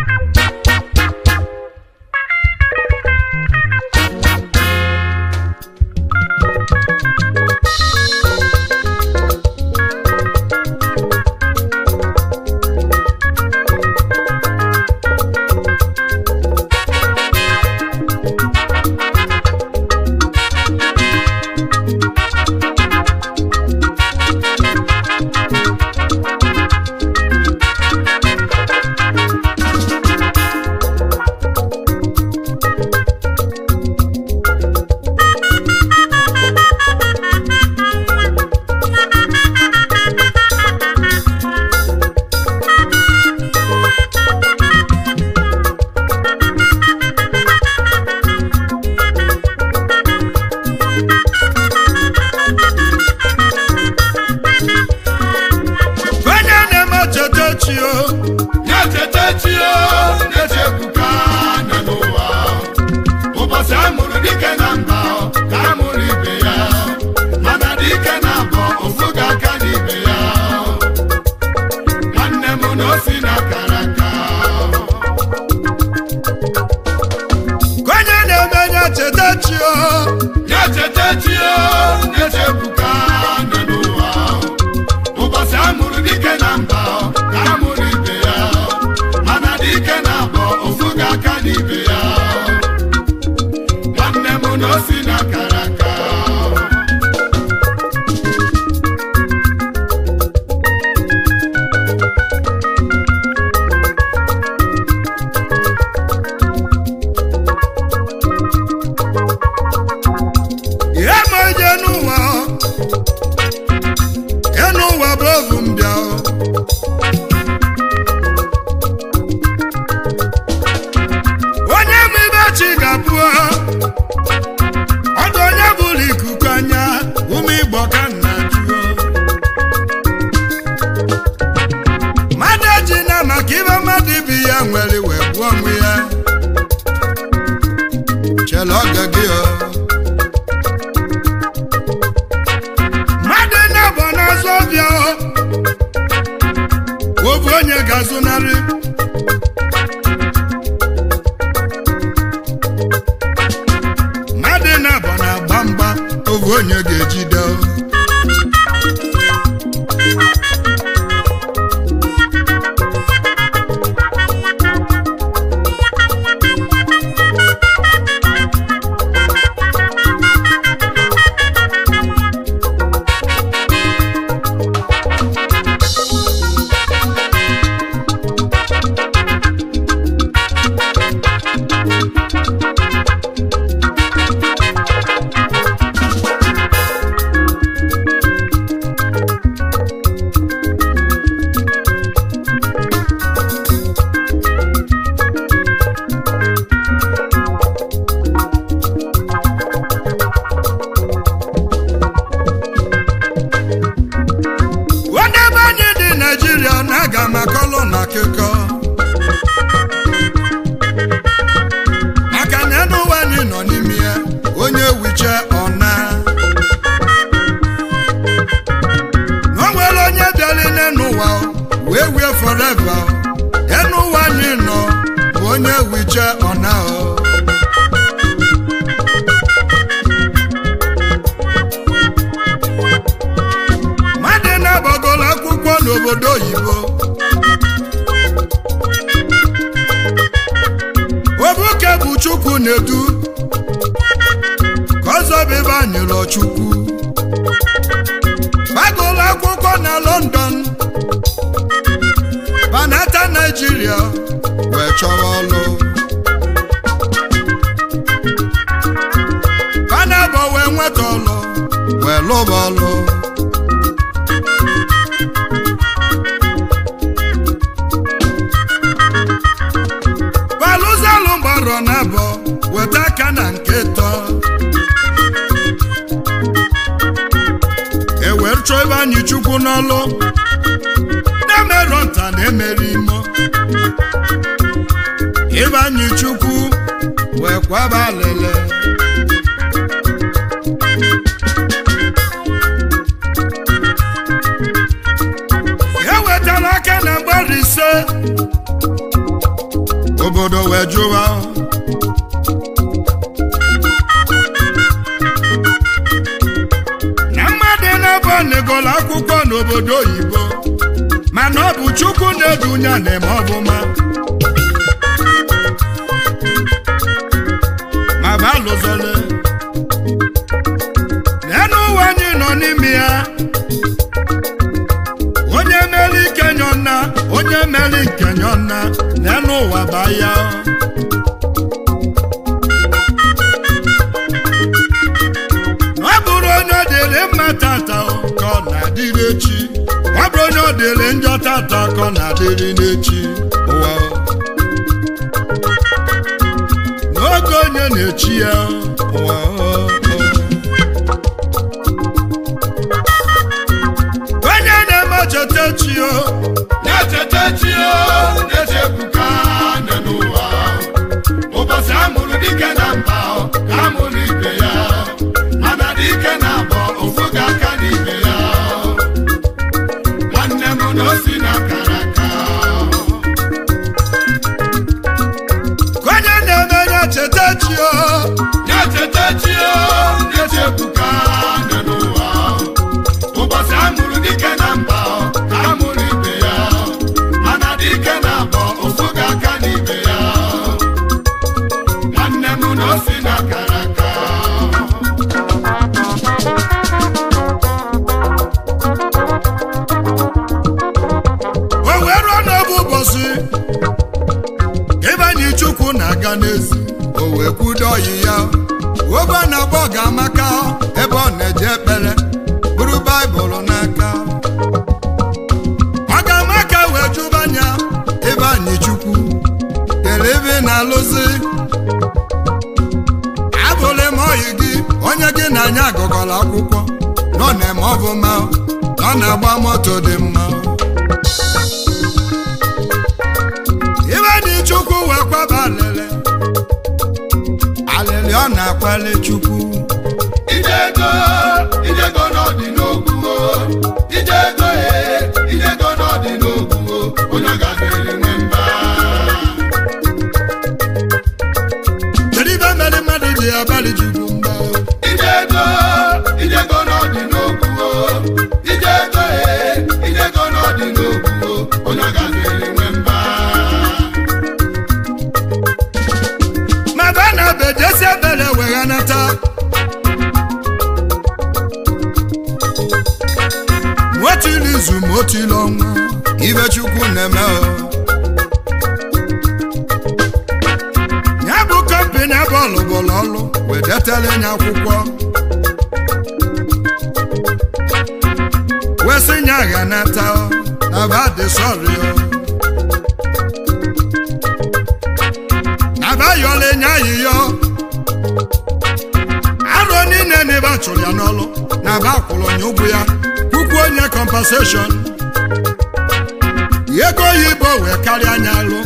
onye na-eme cheta chi o na-echeta chi o na-echebuka na n'ụwa ụbọchị a mụrụ dike na mba ka a mụrụ ibe ya mana dike na abọ ofu ga-aka n'ibe ya nwanne m na o si na kara aka onye na-eme nye cheta chi o na-echeta chi o na-echebuka na n'ụwa ụbọchị a mụrụ dike na mba ka a mụrụ ibe ya mana dike na abọ ofu ga-aka n'ibe ya nwanne m na o si na kara aka ihe ma ije n'ụwa ihe n'ụwa bụ ovu mbịa onye ma ibe chi ga-abụ ọdụ onye bụrụ ikuku anya ume igbo ka nna jụọ mmadụ eji na maka ibe mmadụ ibi ya nwere wee gbuo onwe ya chela oge gị o mmadụ na-abụ n'azụ ọbịa o obu onye ga-azụnarị mmadụ na-abụ na-agba mgba obu onye ga-ejide o onye ebe anyị dị naijiria na-aga maka ọlụ na akụkọ maka na enu ụwa anyị nọ n'ime ya onye wiche ọna na o nwere onye bịara n'enu ụwa wee wie forever enu ụwa anyị nọ bụ onye wiche ọna o mmadụ na-agbagoro akwụkwọ n'obodo oyibo obuke bụ chukwu na-edu ka ọzọ bụ ebe anyị lọ chukwu gbagoro akwụkwọ na london banata naijiria wee chọrọ ọlụ banabọ wee nweta ọlụ wee lụba ọlụ balụzalụ mgbarọ na abọ weta aka na nke tọ ewere chọọ ebe anyị chukwu n'ọlụ na-emerọ nta na-emeri imo ebe anyị chukwu wee kwaba alele ewetala aka na mgbari ise wee jụwa na mmadụ na-abụ negolo akwụkwọ n'obodo oyibo mana ọ bụ chukwu na-edunya na-eme ọbụma ma balụzole n'elu ụwa anyị nọ n'ime ya onye mere ike nyọnna onye mere nke nyọnna n'elu ụwa baa ya ọ bụrụ onye ọ dịrị mma tata ka ọ na-adịrị echi ọ bụrụ onye ọ dịrị njọ tata ka ọ na-adịrị n'echi ụwa n'oge onye na-echi ya ụwa onye na-eme cheta echi o na-echeta chi o na-echebuka nne n'ụwa ụbọchị amụrụ dike na mba o, ka amụrụ ibe ya mana dike na abọ ofu ga-aka n'ibe ya nwanne m na osi na akara aka ka onye na-eme ya cheta echi o na-echeta chi o na-echebuka nne n'ụwa ụbọchị amụrụ dike na mba o, ka amụrụ ibe ya mana dike na abọ ofu ga-aka n'ibe ya nwanne m na osi na akara aka o wee ruo n'oge ụbọchị ịbanye chukwu na-aga n'ezi o wee kwudo ọyị ya obe a na-agba ọ ga-amaka ebe ọ na-eje ekpere bụrụ baịbụl n'aka ọ ga-amaka wee jụbanya ịbanye chukwu kere ebe ị na-alụzi abụlị m ọyị gị onye gị na anya agụgọla akwụkwọ nọ na-eme ọfụma nọ na-agba moto dị mma ibe dị chukwu wee kwaba alịlị alịlị ọ na-akwali chukwu ijego ijego n'ọdị n'ogwu o ijego e ijego n'ọdị n'ogwu o onye gafere nwe mba kedu ibe mere mmadụ ji abalị chukwu mba ijego ijego n'ọdị n'ogwu o ijego e ijego n'ọdị n'ogwu o onye gafere nwe mba ma ba na be jesi ebere weghanata motili izu motili ọnwa ibe chukwu na-eme o ya bụ kọmpini ebe ọlụbụlụ ọlụ wedetele nya akwụkwọ wesị nya ghanata o na ba dị sọrị o abayọla enye ayịyọ arọ niile na ebe a chụrụ ya n'ọlụ na aba akwụrụ onye ụgwọ ya puku onye compensation ego oyibo wee karịa anya alụ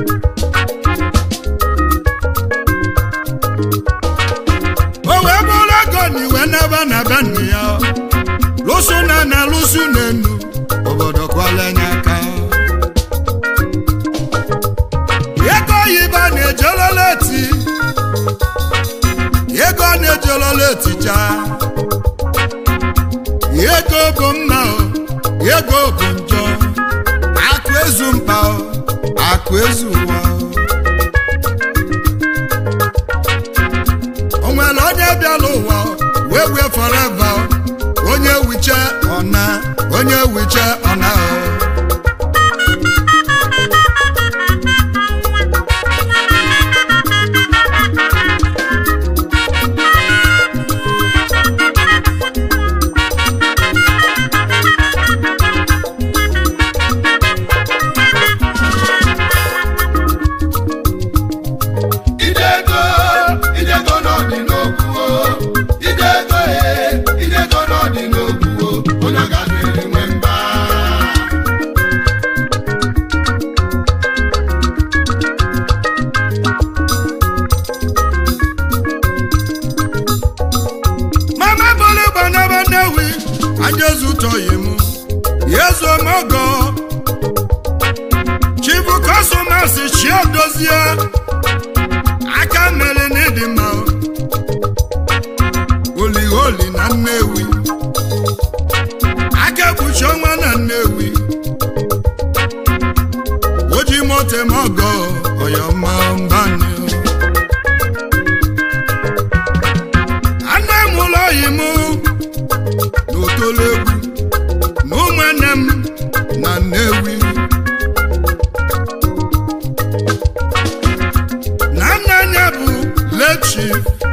o wee bụrụ ego na iwe n'ebe na be nna ya lụsụ na na lụsụ na enu obodo kwala enye aka ego oyibo na-ejolola eti ego na-ejolola etija ego bụ mma o ego bụ njọ akụ ezu mkpa o akụ ezu ụwa o nwere onye bịala ụwa o, wee wee forever o. onye wiche ọna onye wiche ọna o ijego ijego n'ọdị n'ogwu o ijego e ijego n'ọdị n'ogwu o onye gafere nwe mba mama bolo banaba newi ajezu tọyi mu yezu omogo chibu kọsọmasị chie dozie motemogo oyoma mbani anne m ụlọ yi m n'otolegwu na ụmụnne m na nnewi na nna ya bụ lechi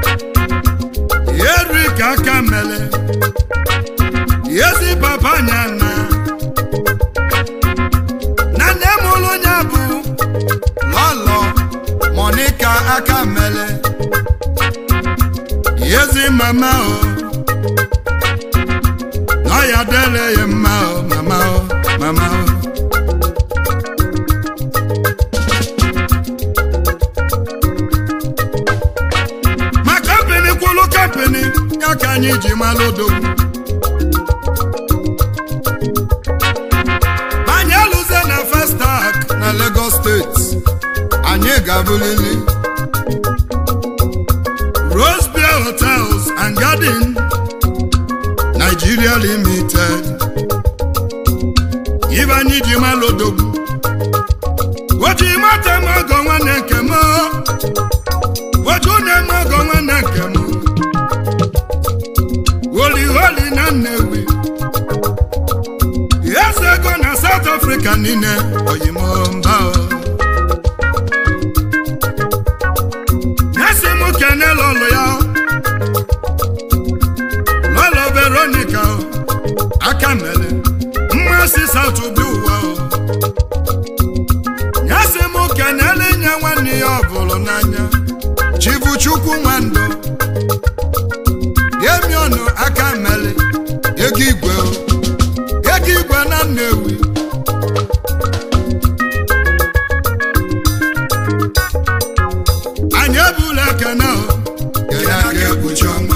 erik aka mele ezi papa nya na na nne m ụlụ ya bụ lọlọ monika aka mele ezi mama o na ya dele ya mma o mama o mama o ma kampini kwụlụ kampini ya ka anyị ji malụ odogwu anyị alụze na festak na Lagos steeti anyị ga-abụlili Rose Beer Hotels and Garden Nigeria Limited ibe anyị ji malụ odogwu oji mata m ọgọ nwanne nke m oju na-eme ọgọ nwanne nke m holi holi na Nnewi eze ego na South Africa niile oyimomba nyesi m kene lọlụ ya lọlọ Veronica aka mele mmasị South bi ụwa nyesi m kenele nye nwanne ya ọ bụrụ n'anya chibuchukwu nwandụ yemiọnụ aka mele ego igwe o. ego igwe na Nnewi anyị ebula ekene o kene aka ekpuchi ọnwa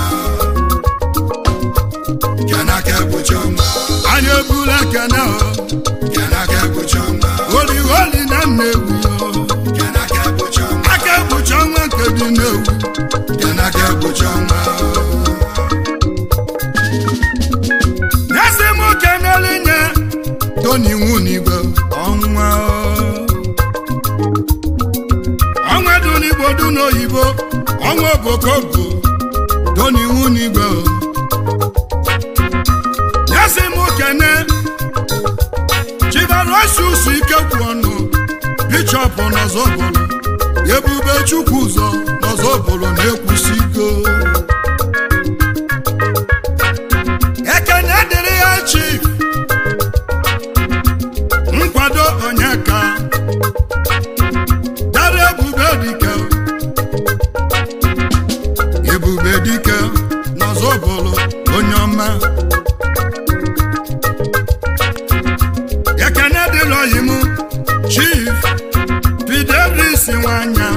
kene aka ekpuchi ọnwa anyị ebula ekene o kene aka ekpuchi ọnwa holi holi na Nnewi o kene aka ekpuchi ọnwa aka ekpuchi ọnwa nke dị Nnewi kene aka ekpuchi ọnwa na-esi m kenele nye Tony Nwunigwe ọnwa o. ọnwa dị n'Igbo dị n'oyibo ọnwa obokobo Tony Nwunigwe o. na-esi m kene Chivalosius Ikekwu ọnụ Bishọp n'Ọzọbụlụ Ebube Chukwu ụzọ n'Ọzọbụlụ na-ekwusigo ekene dịrị ya chief nkwado onyeka dara ebube dike ebube dike n'ọzọbụlụ onye ọma ekene dịrị oyi m chief fidelis nwanya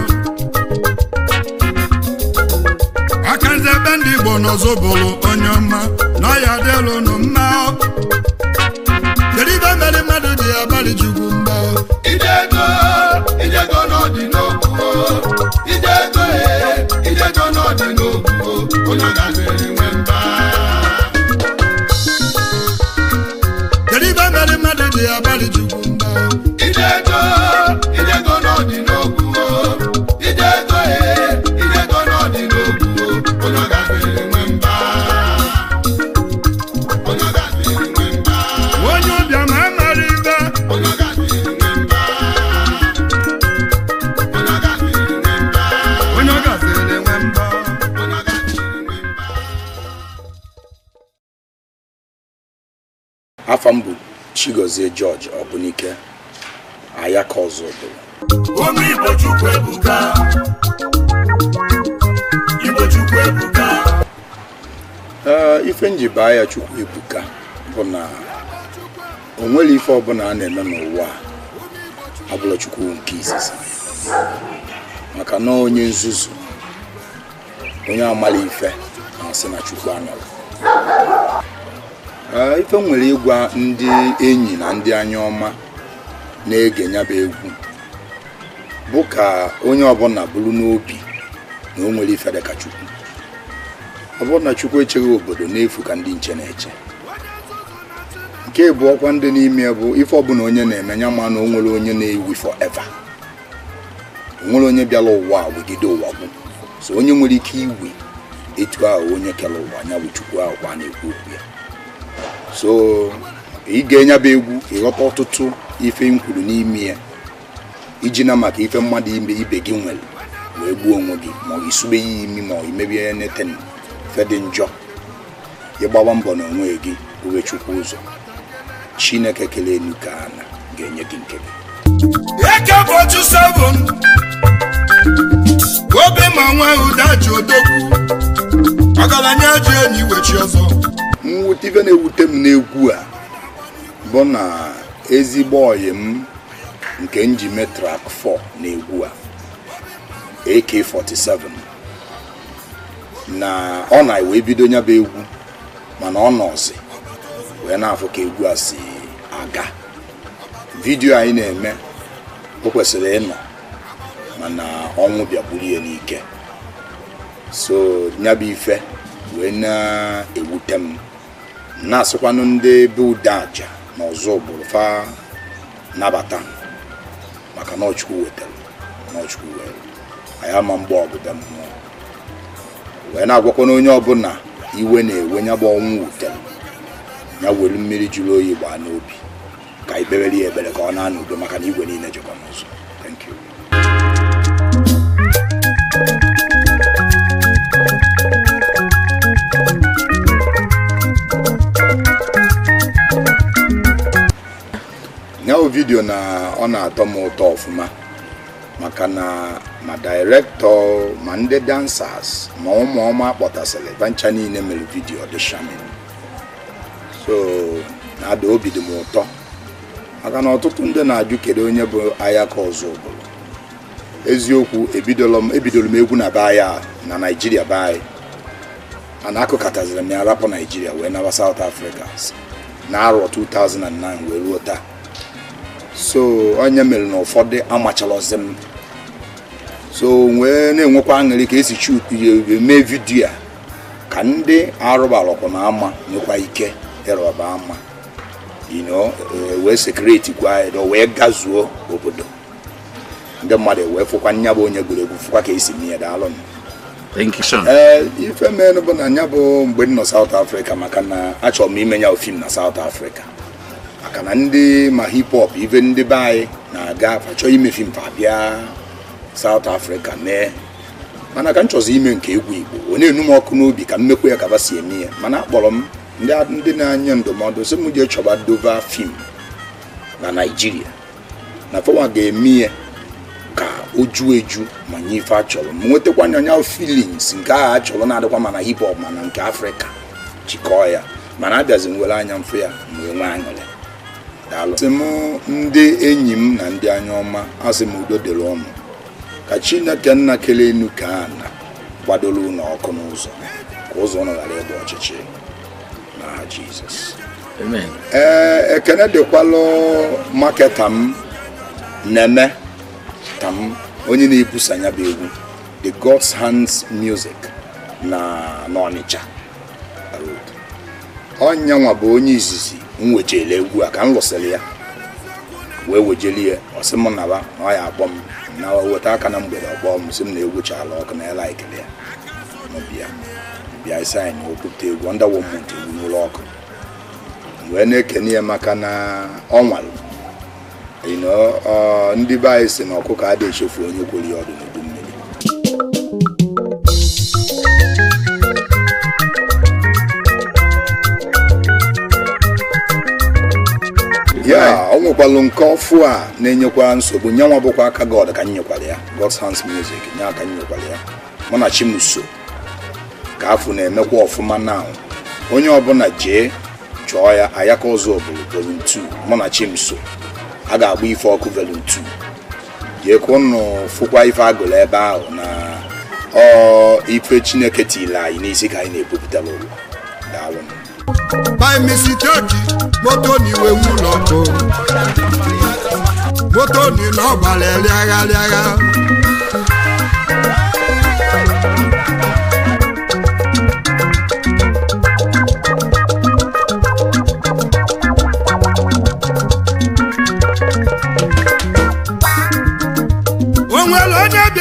akanze ebe ndị igbo n'ọzọbụlụ onye ọma na ya dịlụ nụ mma kedu ibe mere mmadụ ji abalị jugwu mba Ijego, ijego n'ọdị n'okwu Ijego e, ijego n'ọdị n'okwu Onye ọ gaziri nwe mba kedu ibe mere mmadụ ji abalị jugwu mba Ijego, ijego n'ọdị n'okwu Ijego e, ijego n'ọdị n'okwu Onye ọ gaziri nwe mba Onye ọ gaziri nwe mba onye ụbịa ma amara ibe Onye ọ gaziri nwe mba Onye ọ gaziri nwe mba onye ọ gaziri nwe mba Onye ọ gaziri nwe mba afa m bụ chigozie george ọbụnike ayaka ọzọ obodo ụmụ igbo chukwu ebuka igbo chukwu ebuka ee ife nji baa ya chukwu ebuka bụ na o nwere ife ọbụla a na-eme n'ụwa a abụla chukwu nke izizi maka na onye nzuzu onye amala ife na-asị na chukwu anọrọ Ee, ife m nwere ịgwa ndị enyi na ndị anya ọma na-ege nyaba egwu bụ ka onye ọbụla bụrụ n'obi na o nwere ife dịka chukwu ọ bụrụ na chukwu echeghị obodo n'efu ka ndị nche na-eche nke bụ ọkwa ndị n'ime ya bụ ife ọbụla onye na-eme nya ma na o nwere onye na-ewi forever o nwere onye bịara ụwa a wegide ụwa gwụ so onye nwere ike iwe etu ahụ onye kere ụwa nya bụ chukwu ahụ kwa na-ekwu okwu ya so ị ga-enye bụ egwu ịghọta ọtụtụ ife m kwuru n'ime ya iji na maka ife mmadụ ime ibe gị nwere wee gbuo onwe gị ma ọ isube ya imi ma ọ imebie ya neten ife dị njọ ịgbawa mbọ na onwe gị uwe chukwu ụzọ chineke kele enu ka ana ga-enye gị nke gị eke bọchụ 7 obi ma nwe ụda ji odogwu ọgaranya ji enyi wechi ọzọ mwute ife na-ewute m n'egwu a bụ na ezigbo ọyị m nke m ji mee trak 4 na-egwu a AK47 na ọ na wee bido nya bụ egwu mana ọ nọzi wee na-afụ ka egwu a si aga vidiyo anyị na-eme o kwesịrị ịnọ mana ọnwụ bịagburu ya n'ike so nya bụ ife wee na-ewute m na-asịkwanụ ndị be ude aja na ọzọ ụbụrụ fa nabata m maka na ọchukwu wetara na ọchukwu were anyị ama mgbe ọgụda mmụọ wee na-agwakwana onye ọbụla iwe na-ewe nya bụ ọnwụ wutere ya were mmiri jụrụ oyi gbaa n'obi ka anyị kpewere ya ekpere ka ọ na-anọ udo maka na igwe niile jikọ n'ụzọ thank you ya bụ vidio na ọ na-atọ m ụtọ ọfụma maka na ma directọ ma ndị dancers ma ụmụ ọma kpọtasịrị bancha niile mere vidio dị shamin so na-ada obi dị m ụtọ maka na ọtụtụ ndị na-ajụ kedu onye bụ ayaka ọzọ obodo eziokwu ebidoro m ebidoro m egwu na be anyị na naijiria be anyị mana akụkataziri m ya rapụ naijiria wee naba south africa na arọ 2009 wee ruo taa so onye mere na ụfọdụ amachalọzi m so wee na-enwekwa aṅụrị ka esi chut mee vidiyo a ka ndị arụbarọkwa na ama nwekwa ike ịrọba ama you know wee sekreti gwa ya wee gazuo obodo ndị mmadụ wee fụkwa nya bụ onye gụrụ egwu fụkwa ka esi mee ya daalụ Thank you, sir. ee ife mere bụ na nya bụ mgbe m nọ South Africa maka na achọrọ m ime ya fim na South Africa maka na ndị ma hip hop ife ndị be anyị na-aga achọ ime fim fa bịa South Africa mee mana ka m chọzi ime nke egwu Igbo ọ na-enu m ọkụ n'obi ka m mekwa ya ka ba si eme ya mana akpọrọ m ndị ndị na-anye ndụmọdụ sị m jee chọba dova fim na Naịjirịa na fọwa ga-eme ya ka o juo eju ma nye ife achọrọ m nwetakwa anya filings nke ahụ achọrọ na-adịkwa mana hip hop mana nke afrịka jikọọ ya mana abịazi m were anya mfụ ya mgbe nwe aṅụrị daalụ sị m ndị enyi m na ndị anya ọma asị m udo dịrị ọnụ ka chineke nna kele enu ka a na gbadoro ụlọ ọkụ n'ụzọ ka ụzọ ụnụ ghara ịgba ọchịchị n'aha jizọs Amen. ee ekene dịkwalụ maketa m neme tam onye na-ebusa ya bụ egwu the god's hands music na n'ọnịcha road ọnyanwa bụ onye izizi m wejele egwu a ka m lụsịrị ya wee wejeli ya ọsị m naba na ọ ya akpọ m na weta aka na mgbede ọkpọ m sị m na egwu chala ọkụ na ela ekele ya bịa bịa isi anyị na okwupụta egwu ndawo mmụta egwu n'ụlọ ọkụ wee na-ekene ya maka na ọ nwalụ you know, ọ, ndị be anyị si na ọkụkọ adịghị echefu onye kwere ya ọdụ n'udu mmiri ya ọ nwekwalụ nke ọfụ a na-enyekwa nsogbu nyanwa bụkwa aka god ka m nyekwara ya god's hands music nye aka m nyekwara ya mụ na chimuso ka afọ na-emekwa ọfụma na onye ọbụla jee chọọ ya ayaka ọzọ obodo volum 2 mụ na chimso a ga-agba ife ọkụ volum 2 jee ka ụnụ fụkwa ife agụrụ ebe ahụ na ọ ife chineke tiri anyị n'isi ka anyị na-ebupụtara ụwa daalụ by mistake moto ni iwe ụlọ ọkụ moto ni na ọ gbara rịagha rịagha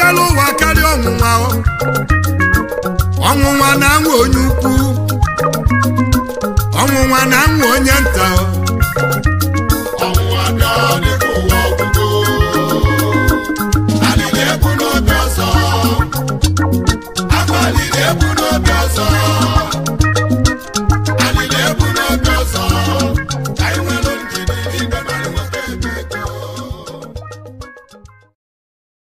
nwere ụwa karịa ọnwụnwa o. ọnwụnwa na-anwụ onye ukwu ọnwụnwa na-anwụ onye nta o.